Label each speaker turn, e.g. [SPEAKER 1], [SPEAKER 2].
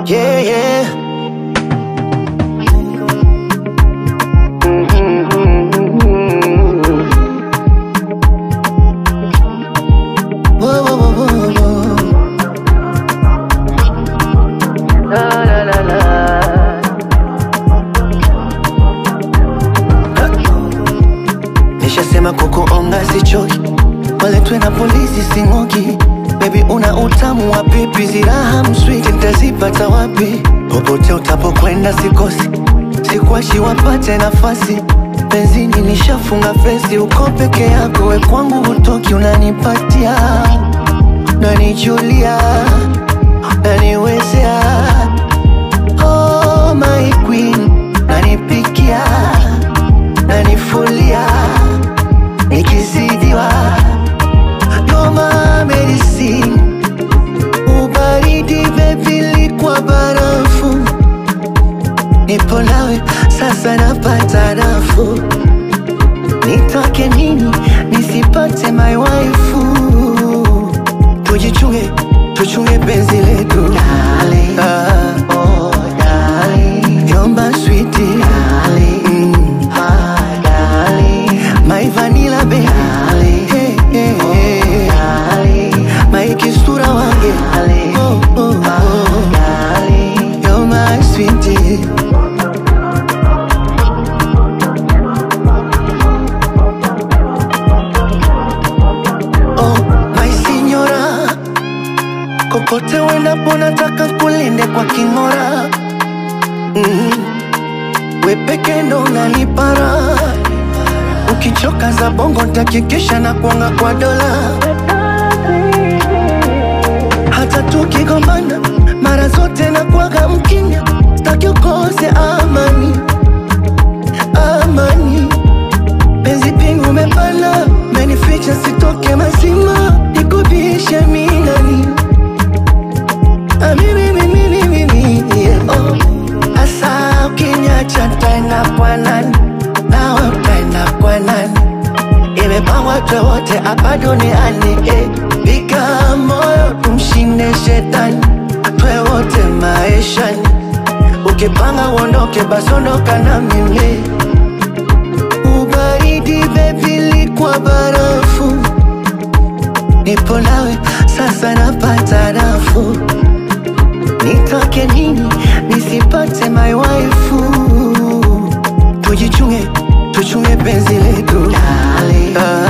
[SPEAKER 1] Yeah, yeah. Whoa, whoa, whoa, whoa, whoa. La, la, la, la. Nishasema kukuonga sichoki, waletwe na polisi sing'oki. Baby una utamu wa pipi, ziraha mswiti nitazipata wapi? Popote utapokwenda sikosi, sikwashi wapate nafasi. Benzini nishafunga fesi, uko peke yako, we kwangu hutoki, unanipatia nanijulia, naniwezea oh my queen, nanipikia nanifulia nikizidiwa noma medicine ubaridi bebili kwa barafu nipo nawe sasa napata nafuu nitoke nini nisipate my waifu tujichunge tuchunge penzi letu Darling, ah, oh, darling. Yomba sweetie darling, mm. ah, darling. My vanilla baby darling, hey, hey, hey. darling. My kisura wange darling, oh, oh, oh. darling. You're my sweetie Oh, my signora, kokote uendapo nataka kulinde kwa king'ora. Mm. We peke ndo unanipara, ukichoka za bongo ntakikisha na kuanga kwa dola. Hata tukigombana mara zote na kuaga mkimya, staki ukose amani, amani penzi pingu umepana, menificha sitoke mazima, nikubishe minani Ah, mimi, mimi, mimi, mimi, yeah. Oh, asa ukiniacha tena kwa nani? Nawe utaenda kwa nani? Imepangwa twe wote hapa duniani eh. Piga moyo tumshinde shetani, twe wote maishani. Ukipanga uondoke, basi ondoka na mimi ubaridi bebili kwa barafu nipo nawe sasa napata nafuu nitoke nini nisipate my waifu tujichunge tuchunge penzi letu
[SPEAKER 2] Darling.
[SPEAKER 1] ah,